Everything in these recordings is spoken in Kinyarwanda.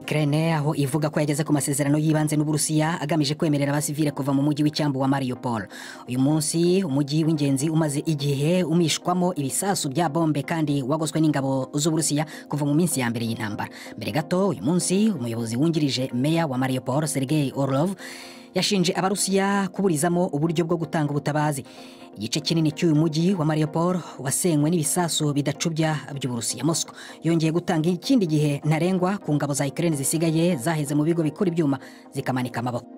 Ukraine aho ivuga ko yageze ku masezerano y'ibanze n'Uburusiya agamije kwemerera abasivile kuva mu mujyi w'icyambu wa Mariupol. Uyu munsi umujyi w'ingenzi umaze igihe umishwamo ibisasu bya bombe kandi wagoswe n'ingabo z'Uburusiya kuva mu minsi ya mbere y'intambara. Mbere gato uyu munsi umuyobozi wungirije meya wa Mariupol Sergei Orlov yashinje abarusiya kuburizamo uburyo bwo gutanga ubutabazi igice kinini cy'uyu mujyi wa mariupol wasenywe n'ibisasu bidacubya by'uburusiya mosco yongeye gutanga ikindi gihe ntarengwa ku ngabo za ukraine zisigaye zaheze mu bigo bikora ibyuma zikamanika amaboko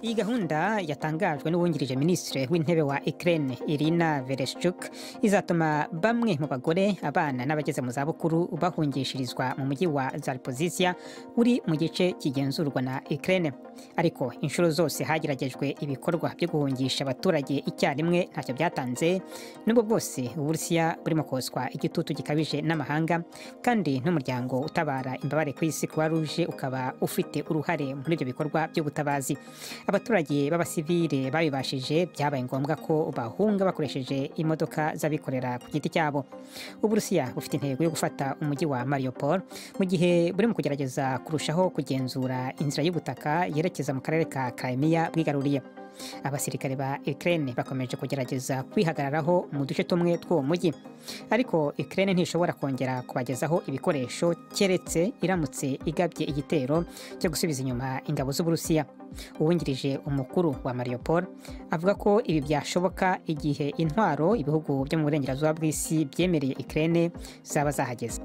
iyi gahunda yatangajwe n'uwungirije minisitiri w'intebe wa Ukraine Irina Vereshchuk izatuma bamwe mu bagore abana n'abageze mu zabukuru bahungishirizwa mu mujyi wa Zaporizhia uri mu gice kigenzurwa na Ukraine ariko inshuro zose hageragejwe ibikorwa byo guhungisha abaturage icyarimwe ntacyo byatanze nubwo bwose Uburusiya burimo koswa igitutu gikabije n'amahanga kandi n'umuryango utabara imbabare ku isi Croix Rouge ukaba ufite uruhare muri ibyo bikorwa by'ubutabazi abaturage b'abasivile babibashije byabaye ngombwa ko bahunga bakoresheje imodoka z'abikorera ku giti cyabo uburusiya bufite intego yo gufata umujyi wa mariupol mu gihe burimo kugerageza kurushaho kugenzura inzira y'ubutaka yerekeza mu karere ka karemiya bwigaruriye abasirikare ba Ukraine bakomeje kugerageza kwihagararaho mu duce tumwe tw'uwo mujyi ariko Ukraine ntishobora kongera kubagezaho ibikoresho keretse iramutse igabye igitero cyo gusubiza inyuma ingabo z'uburusiya uwungirije umukuru wa Mariupol avuga ko ibi byashoboka igihe intwaro ibihugu byo mu burengerazuba bw'isi byemereye Ukraine zaba zahageze